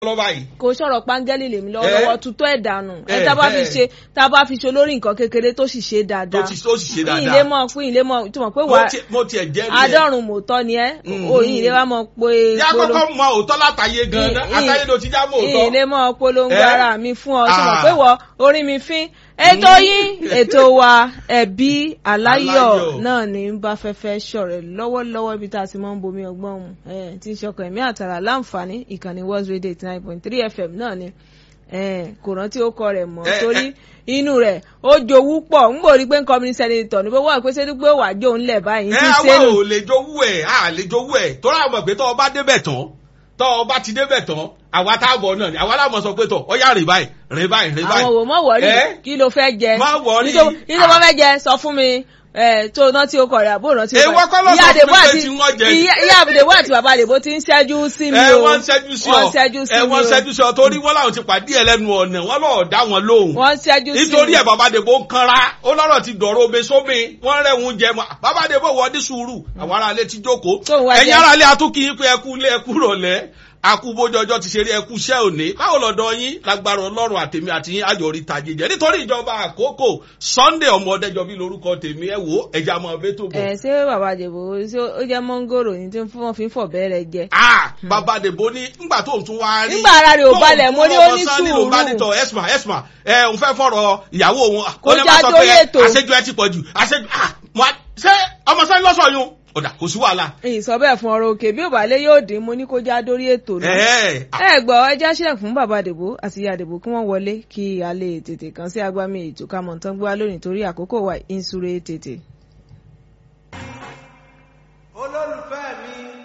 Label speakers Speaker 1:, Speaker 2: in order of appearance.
Speaker 1: lọ báyìí.
Speaker 2: kò sọ̀rọ̀ pángẹ́lì lèmi
Speaker 1: Eh?
Speaker 2: lọ́wọ́lọ́wọ́ tutọ́ ẹ̀ dànù ẹ
Speaker 1: Eh,
Speaker 2: tá a bá fi
Speaker 1: eh.
Speaker 2: ṣe tá a bá fi ṣe olórí nǹkan kékeré tó sì ṣe
Speaker 1: tó
Speaker 2: dáadáa
Speaker 1: ti tó sì ṣe
Speaker 2: fún ilé
Speaker 1: dáadáa.
Speaker 2: mọ̀ fún ilé mọ̀ tó mọ̀ pé
Speaker 1: Mo
Speaker 2: wà
Speaker 1: tiẹ̀- mo tiẹ̀ jẹ́ rí ẹ̀.
Speaker 2: àádọ́rùn mòótọ́ ni ẹ́
Speaker 1: Mhm.
Speaker 2: òyìn ilé wa mọ̀ pé
Speaker 1: yá
Speaker 2: polo-
Speaker 1: kọ́kọ́ mọ òótọ́ látàyè gan-an
Speaker 2: Ì- ì-
Speaker 1: àtàyè ló ti já mọ́ òótọ́.
Speaker 2: ilé mọ̀ polongo
Speaker 1: Eh?
Speaker 2: ara mi fún ọ tó mọ̀
Speaker 1: Ah.
Speaker 2: pé wọ orí mi fín ètò yín ètò wa ẹbí aláyọ̀
Speaker 1: Aláyọ̀.
Speaker 2: náà ní bá fẹ́fẹ́ ṣọ̀rẹ́ lọ́wọ́lọ́wọ́ ibi tá a ti máa ń bomi ọgbọ́n mu eh, tí ń ṣọkàn ẹ̀mí àtàrà láǹfààní ìkànnì world radio eighty nine point three fm náà ni eh, kò rántí ó kọ rẹ̀ mọ́
Speaker 1: Eh,
Speaker 2: torí inú rẹ̀ ó jowú pọ̀ ń bò rí pé ń kọ́míní sẹ́nitọ̀ ní pé wọ́n pé sẹ́ni pé wàá jó ń lẹ̀ báyìí
Speaker 1: ẹ
Speaker 2: ti
Speaker 1: àwọn
Speaker 2: sẹ́nu
Speaker 1: ò lè jowú ẹ̀ à lè jowú ẹ̀ tó rà mọ̀ pé tọ́ ọ bá débẹ̀ tán tọ́ ọ bá ti débẹ̀ tán àwa táàbọ̀ náà ni àwa láwọn sọ pé tọ̀ ọ yá rìn báyìí rìn báyìí rìn báyìí.
Speaker 2: àwọn wò mọ́ wọ̀rí
Speaker 1: Eh?
Speaker 2: kí ló fẹ́ jẹ
Speaker 1: Má worry.
Speaker 2: nítorí nítorí
Speaker 1: Ah.
Speaker 2: wọ́n fẹ́ jẹ sọ fún mi ẹ tó náà tí o kọ̀ rẹ̀ àbó náà tí o
Speaker 1: Èèwọ̀
Speaker 2: kọ̀
Speaker 1: kọ́ ló
Speaker 2: ìyá
Speaker 1: sọ fún
Speaker 2: àdèbò
Speaker 1: mi pé
Speaker 2: àti
Speaker 1: tí wọ́n jẹ.
Speaker 2: ìyá ìyá àdèbò àti bàbá àdèbò ti ń ṣẹ́jú sí mi
Speaker 1: ẹ
Speaker 2: o
Speaker 1: wọ́n ń ṣẹ́jú sí ọ
Speaker 2: wọ́n ń ṣẹ́jú sí
Speaker 1: ẹ
Speaker 2: mi
Speaker 1: wọ́n ń
Speaker 2: o
Speaker 1: ṣẹ́jú sí ọ torí wọ́n làwọn ti pàdé ẹ lẹ́nu ọ̀nà wọ́n lọ́ọ̀ dá wọn lóhùn.
Speaker 2: wọ́n ń ṣẹ́jú sí mi
Speaker 1: nítorí ẹ bàbá dèbò ń kanra ó lọ́rọ̀ ti dọ̀rọ̀ omi sómi wọ́n rẹ̀hún jẹ mọ́ bàbá dèbò wọ́n ní sùúrù àwọn ará ilé ti jókòó
Speaker 2: Tó ń wá
Speaker 1: ẹ̀yin
Speaker 2: jẹ.
Speaker 1: ará ilé atúkì yín pé ẹkú ilé ẹkú rọ̀lẹ́ akú bójú ọjọ́ ti ṣe rí ẹkú iṣẹ́ òní báwo lọ́dọ̀ yín lágbára ọlọ́run àtèmi àti yín ayọ̀ orí tajì jẹ́ nítorí ìjọba àkókò Sunday ọmọdéjọbí lórúkọ tèmi ẹ wò ẹja mọ ọbẹ tó bọ̀.
Speaker 2: ẹ ṣé bàbá àdèbò ṣé ó jẹ́ mọ́ngòrò ní tí wọ́n fi ń fọ̀ bẹ́rẹ̀ jẹ
Speaker 1: ah bàbá dèbò ní ngbà tó ń tún wá rí.
Speaker 2: Nígbà ara rẹ̀ ò
Speaker 1: tó ń
Speaker 2: balẹ̀,
Speaker 1: fún
Speaker 2: mo ní ó
Speaker 1: ọmọ
Speaker 2: ní
Speaker 1: Sunday
Speaker 2: sùúrù.
Speaker 1: ló bá ní tọ esma esma ẹ òun fẹ́ fọ̀rọ̀ ìyàwó òun.
Speaker 2: Kó
Speaker 1: ó ní
Speaker 2: já
Speaker 1: má sọ
Speaker 2: dórí
Speaker 1: pé
Speaker 2: ètò.
Speaker 1: àṣejù ẹ ti pọ̀ jù àṣejù ah mo á- ṣé ọmọ Sunday lọ́sọ̀ yun ọ̀dà kò sí wàhálà.
Speaker 2: ìsọ bẹ́ẹ̀ fún ọ̀rọ̀ òkè bí òbálẹ yóò dín mo ní kó já dórí ètò náà
Speaker 1: ẹ
Speaker 2: ẹ gbọ́ ẹ já sílẹ̀ fún bàbá àdèbò àti ìyá àdèbò kí wọ́n wọlé kí a lè tètè kàn sí agbámi ètò ká mọ̀ tán gbé wá lónìí torí àkókò wa ń súré tètè.